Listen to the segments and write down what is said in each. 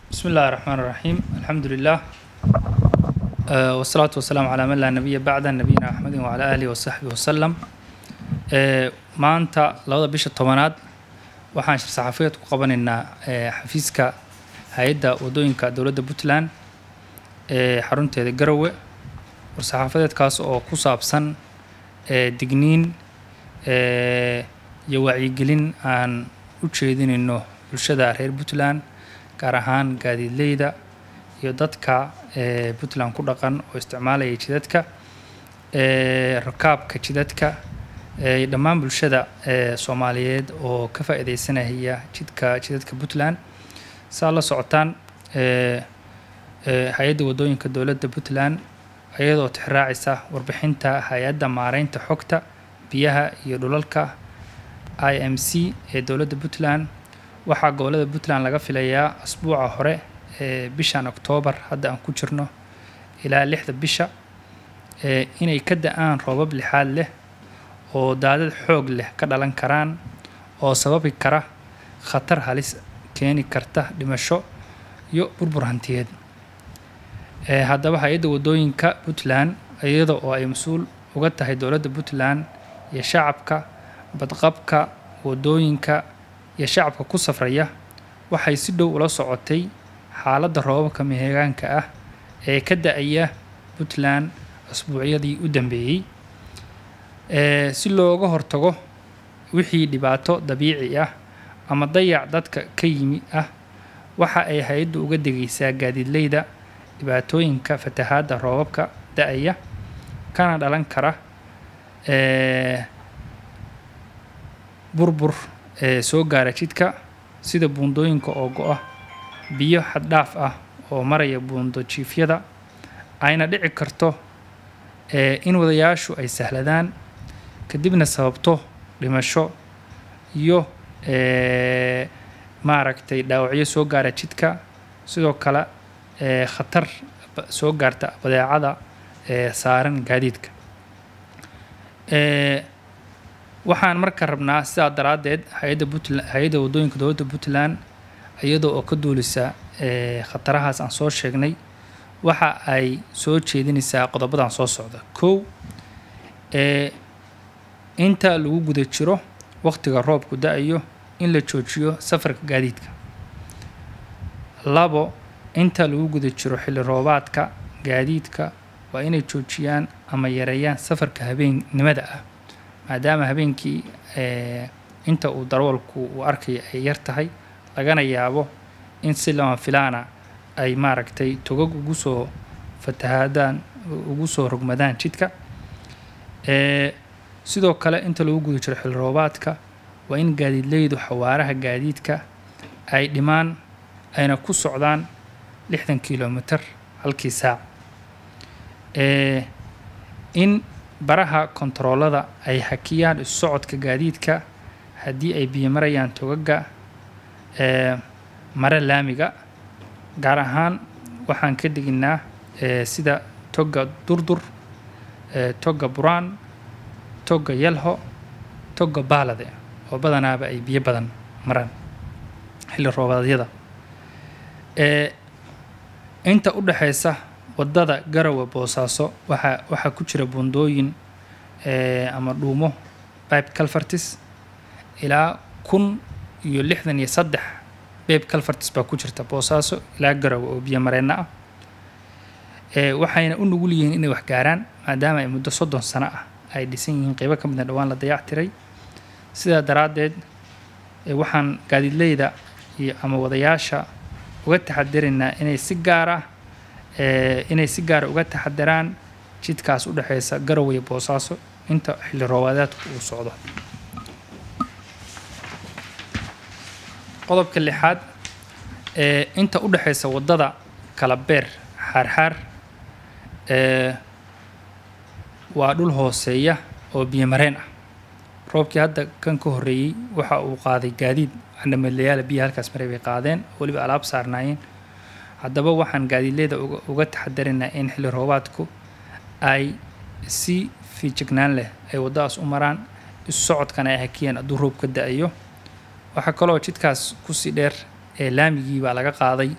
بسم الله الرحمن الرحيم الحمد لله آه والصلاة والسلام على من لا نبي بعد نبينا أحمد وعلى آله وصحبه وسلم آه maanta labada bisha tobanaad waxaan shir saxafiyeed ku qabanaynaa ee xafiiska hay-adda wadooyinka dowladda puntland ee xarunteeda garowe war saxaafadeedkaas oo ku saabsan ee digniin ee iyo wacyigelin aan u jeedinayno bulshada reer puntland gaar ahaan gaadiidleyda iyo dadka ee puntland ku dhaqan oo isticmaalaya jidadka ee rakaabka jidadka ee dhammaan bulshada ee soomaaliyeed oo ka faa'iideysanaya jidka jidadka puntland saa la socotaan ee ee hay-adda wadooyinka dowladda puntland iyadoo tixraacaysa warbixinta hay-adda maareynta xogta biyaha iyo dhulalka i m c ee dowladda puntland waxaa gobolada puntland laga filayaa asbuuca hore ee bishan oktoobar hadda aan ku jirno ilaa lixda bisha ee inay ka da-aan roobab lixaad leh oo daadad xoog leh ka dhalan karaan oo sababi kara khatar halis keeni karta dhimasho iyo burbur hantiyeed ee haddaba hay-adda wadooyinka puntland iyada oo ay mas-uul uga tahay dowladda puntland iyo shacabka badqabka wadooyinka iyo shacabka ku safraya waxay si dhow ula socotay xaaladda roobabka mehegaanka ah ee ka da-aya puntland asbuucyadii u dambeeyey ee si looga hortago wixii dhibaato dabiici ah ama dayac dadka ka yimi ah waxa ay hay-addu uga degaysaa gaadiidleyda dhibaatooyinka fatahaadda roobabka da-aya kana dhalan kara ee burbur ee soo gaara jidka sida buundooyinka oo go-a biyo xaddhaaf ah oo maraya buundo jiifyada ayna dhici karto ee in wadayaashu ay sahladaan kadibna sababto dhimasho iyo ee maaragtay dhaawacyo soo gaara jidka sidoo kale ee khatar soo gaarta badeecada ee saaran gaadiidka ee waxaan marka rabnaa sidaa daraaddeed hay-adda puntland hay-adda wadooyinka dowladda puntland iyadoo oo ka duulisa ee khatarahaas aan soo sheegnay waxa ay soo jeedinaysaa qodobadan soo socda kow ee inta lagu guda jiro waqtiga roobku da-ayo in la joojiyo safarka gaadiidka labo inta lagu guda jiro xilli roobaadka gaadiidka waa inay joojiyaan ama yareeyaan safarka habeennimada ah maadaama habeenkii ee inta uu darwalku uu arkaya ay yar tahay lagana yaabo in si lama filaana ay maaragtay togag ugu soo fatahaadaan ugu soo rogmadaan jidka ee sidoo kale inta lagu guda jiro xilli roobaadka waa in gaadiidleydu xawaaraha gaadiidka ay dhimaan ayna ku socdaan lixdan kilomitir halkii saac ee in baraha kontaroolada ay hakiyaan isu socodka gaadiidka haddii ay biyo marayaan togaga ee mare laamiga gaar ahaan waxaan ka deginaa ee sida toga durdur ee toga buraan toga yalho toga baalade oo badanaaba ay biyo badan maraan xilli roobaadyada ee inta u dhexaysa waddada garowe boosaaso waxaa waxaa ku jira buundooyin ee ama dhuumo bibe calfartis ilaa kun iyo lixdan iyo saddex bibe calfartis baa ku jirta boosaaso ilaa garowe oo biyo mareenna ah ee waxayna u nugul yihiin inay wax gaaraan maadaama ay muddo soddon sano ah ay dhisan yihiin qeybo ka midna dhowaan la dayac tiray sidaa daraaddeed waxaan gaadiidleyda iyo ama wadayaasha uga taxadiraynaa inay si gaar ah inay si gaara uga taxadiraan jidkaas u dhexeysa garowe iyo boosaaso inta xilli roobaadaadku uu socdo qodobka lixaad ee inta u dhexeysa waddada kala beer xaarxaar ee waa dhul hooseeya oo biyomareen ah roobkii hadda kan ka horreeyey waxa uu qaaday gaadiid candhamalayaala biyo halkaas maray bay qaadeen weliba alaab saarnaayeen haddaba waxaan gaadiidleyda uga taxadiraynaa in xilli roobaadku ay si fiijignaan leh ay waddadaas u maraan isu socodkana ay hakiyeen hadduu roob ka da-ayo waxaa kaloo jidkaas kusii dheer ee laamigii baa laga qaaday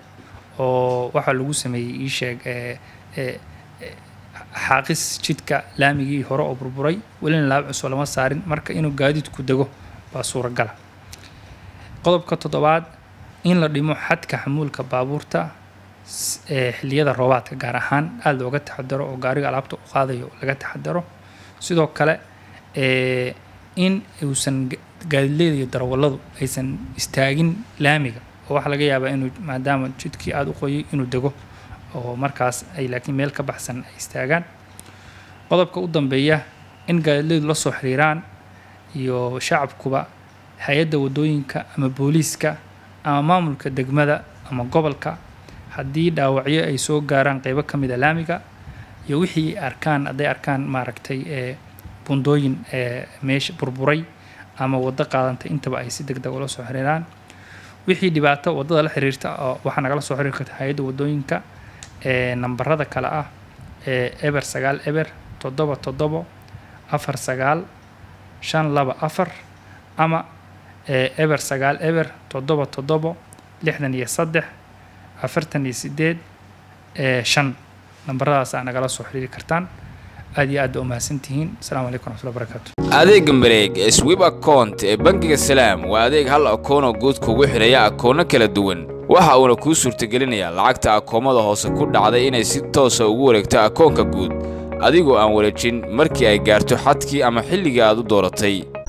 oo waxaa lagu sameeyey ii sheeg ee ee xaaqis jidka laamigii hore oo burburay welina laab cusub lama saarin marka inuu gaadiidku dego baa suuragala qodobka toddobaad in la dhimo xadka xamuulka baabuurta ee xilliyada roobaadka gaar ahaan aada looga taxadaro oo gaariga alaabta u qaadayo laga taxadaro sidoo kale ee in uusan gaadiidleyda iyo darawalladu aysan istaagin laamiga oo waxaa laga yaabaa inuu maadaama jidkii aada u qoyay inuu dego oo markaas ay laakiin meel ka baxsan ay istaagaan qodobka u dambeeya in gaadiidleydu la soo xiriiraan iyo shacabkuba hay-adda waddooyinka ama booliiska ama maamulka degmada ama gobolka haddii dhaawacyo ay soo gaaraan qeybo ka mid a laamiga iyo wixii arkaan hadday arkaan maaragtay ee bundooyin ee meesha burburay ama waddo qaadantay intaba ay si deg deg ula soo xiriiraan wixii dhibaato waddada la xiriirta oo waxaa nagala soo xiriiri karta hay-adda waddooyinka ee nambarada kale ah ee eber sagaal eber toddoba toddobo afar sagaal shan laba afar ama ee eber sagaal eber toddoba toddobo lixdan iyo saddex afartan iyo sideed ee shan nambaradaas aa nagala soo xiriiri kartaan aad iyo aad ba umahadsantihiin asalaamu calaykum waraxmatullahi barakaatu adeega mareeg ee swib account ee bangiga salaam waa adeeg hal akoonoo guud kugu xidhaya akoono kala duwan waxa uuna kuu suurtagelinayaa lacagta akoomada hoose ku dhacday inay si toosa ugu wareegto akoonka guud adigoo aan wareejin markii ay gaarto xadkii ama xilligii aad u dooratay